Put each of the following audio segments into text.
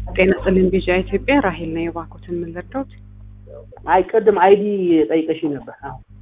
ጤና ይስጥልኝ ቢዣ ኢትዮጵያ ራሄል ነው የባኩትን ምን ልርዳዎት? አይ ቅድም አይዲ ጠይቀሽ ነበር።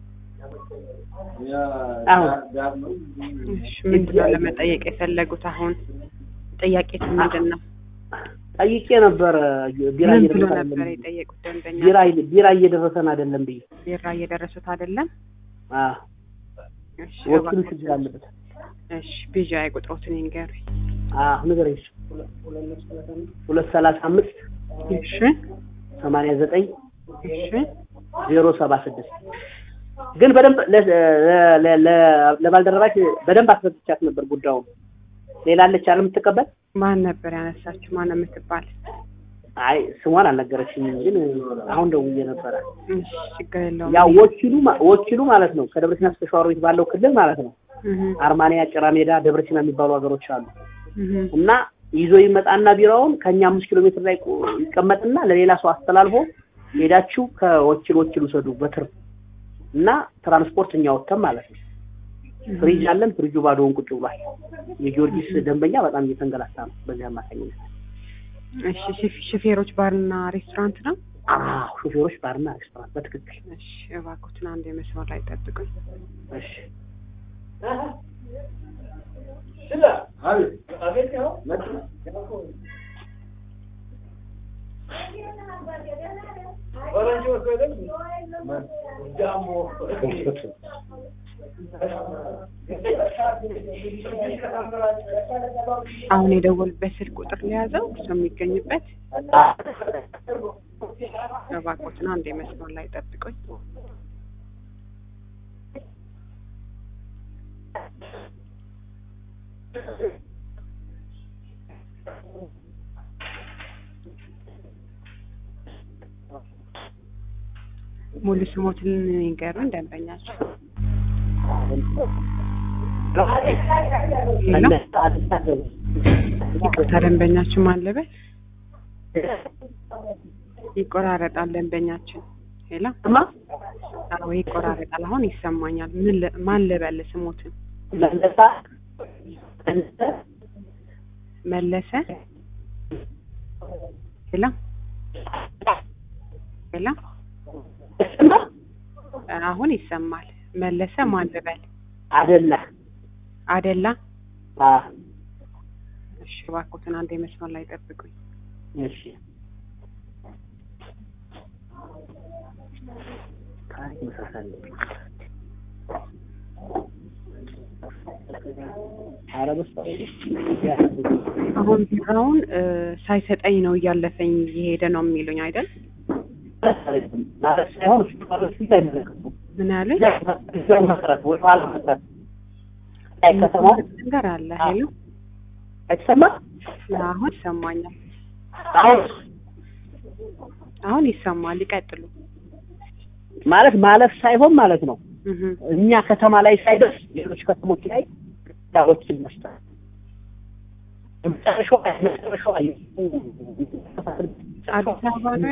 አሁን አሁን እሺ ምንድን ነው ለመጠየቅ የፈለጉት? አሁን ጥያቄቱ ምንድን ነው? ጠይቄ ነበር። ቢራ ምን ብሎ እየደረሰን ነበር አይደለም የጠየቁት ደንበኛ? ቢራ ቢራ እየደረሰን አይደለም ብዬ ቢራ እየደረሱት አይደለም? አዎ እሺ ወኪሉ እባክዎት። ችግር አለበት። እሺ ቢዣ የቁጥሮትን ይንገሩኝ። አዎ ንገረኝ። ሁለት ሰላሳ አምስት እሺ ሰማንያ ዘጠኝ እሺ ዜሮ ሰባ ስድስት ግን በደንብ ለ- ለ- ለ- ለባልደረባች በደንብ አስረድቻት ነበር ጉዳዩን። ሌላ አለች አለ የምትቀበል ማን ነበር ያነሳችሁ? ማን ነው የምትባል? አይ ስሟን አልነገረችኝም፣ ግን አሁን ደውዬ ነበረ። እሺ ችግር የለውም። ያው ወኪሉ ማ- ወኪሉ ማለት ነው ከደብረ ሲና እስከ ሸዋሮቢት ባለው ክልል ማለት ነው እህ አርማንያ፣ ጭራ ሜዳ፣ ደብረ ሲና የሚባሉ ሀገሮች አሉ እህ እና ይዞ ይመጣና ቢራውን ከኛ አምስት ኪሎ ሜትር ላይ ቆ- ይቀመጥና ለሌላ ሰው አስተላልፎ ሄዳችሁ ከወኪል ወኪል ውሰዱ በትርፍ እና ትራንስፖርት እኛ ወጥተን ማለት ነው። ፍሪጅ አለን። ፍሪጁ ባዶውን ቁጭ ብሏል። የጊዮርጊስ ደንበኛ በጣም እየተንገላታ ነው በዚህ አማካኝነት። እሺ ሹፌ- ሹፌሮች ባርና ሬስቶራንት ነው? አዎ ሾፌሮች ባርና ሬስቶራንት በትክክል እሺ እባክዎትን አንድ የመስመር ላይ ጠብቁኝ። እሺ አሁን የደወሉበት ስልክ ቁጥር ለያዘው እሱ የሚገኝበት እባክዎትን አንድ የመስመር ላይ ጠብቁኝ። ሙሉ ስሞትን ይንገሩን ደንበኛቸው። ሄሎ ይቅርታ ደንበኛችን ማለበት ይቆራረጣል። ደንበኛችን ሄሎ እማ አዎ ይቆራረጣል። አሁን ይሰማኛል። ምን ል- ማን ልበል ስሞትን? መለሳ መለሰ ሄሎ ሄሎ አሁን ይሰማል። መለሰ ማን ልበል? አደላ አደላ አ እሺ እባክዎትን አንድ የመስመር ላይ ጠብቁኝ። እሺ ታሪክ መሳሳል ኧረ በስመ አብ አሁን ቢራውን እ፣ ሳይሰጠኝ ነው እያለፈኝ እየሄደ ነው የሚሉኝ አይደል? ማለት ሳይሆን እሱ ማለት ፊት አይመለከቱም ምን ያሉኝ እዚያው መሰረት ወይ ኋላ መሰረት ላይ ከተማው ነገር አለ። ሄሎ አይሰማም አሁን ይሰማኛል። አሁን አሁን ይሰማል። ይቀጥሉ። ማለት ማለፍ ሳይሆን ማለት ነው እህ እኛ ከተማ ላይ ሳይደርስ ሌሎች ከተሞች ላይ ዳዎች ይመስላል መጨረሻው መጨረሻው አዲስ አበባ ነው